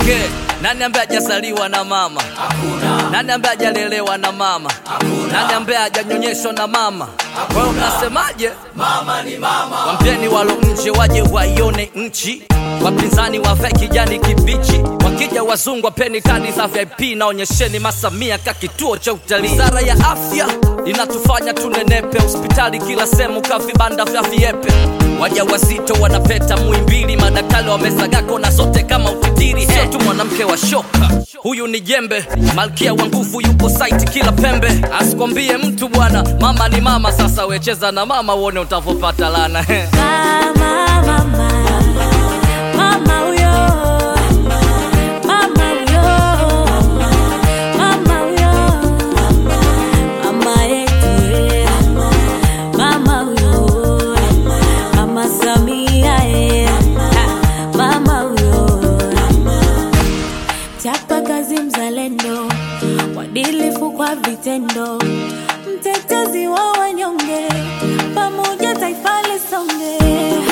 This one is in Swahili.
Okay, nani ambaye hajazaliwa na mama? Hakuna. Nani ambaye hajalelewa na mama? Hakuna. Nani ambaye hajanyonyeshwa na mama? Kwa hiyo mnasemaje? Mama ni mama. Wampeni walo nje waje waione nchi, wapinzani wavae kijani kibichi, wakija wazungu wapeni kadi za VIP na onyesheni masamia ka kituo cha utalii. Wizara ya afya inatufanya tunenepe, hospitali kila sehemu ka vibanda vya viepe, waja wazito wanapeta Muhimbili, madaktari wamesagako na zote kama utitiri. Sio tu mwanamke wa shoka, huyu ni jembe, malkia wa nguvu yupo site kila pembe. Asikwambie mtu bwana, mama ni mama. Sasa wecheza na mama uone utavopata lana Mama, mama, mama huyo, mama huyo, mama huyo, mama yetu eh, mama huyo, mama Samia eh, mama huyo, chapa kazi mzalendo, mwadilifu kwa vitendo, mtetezi wa wanyonge, pamoja taifa lisonge.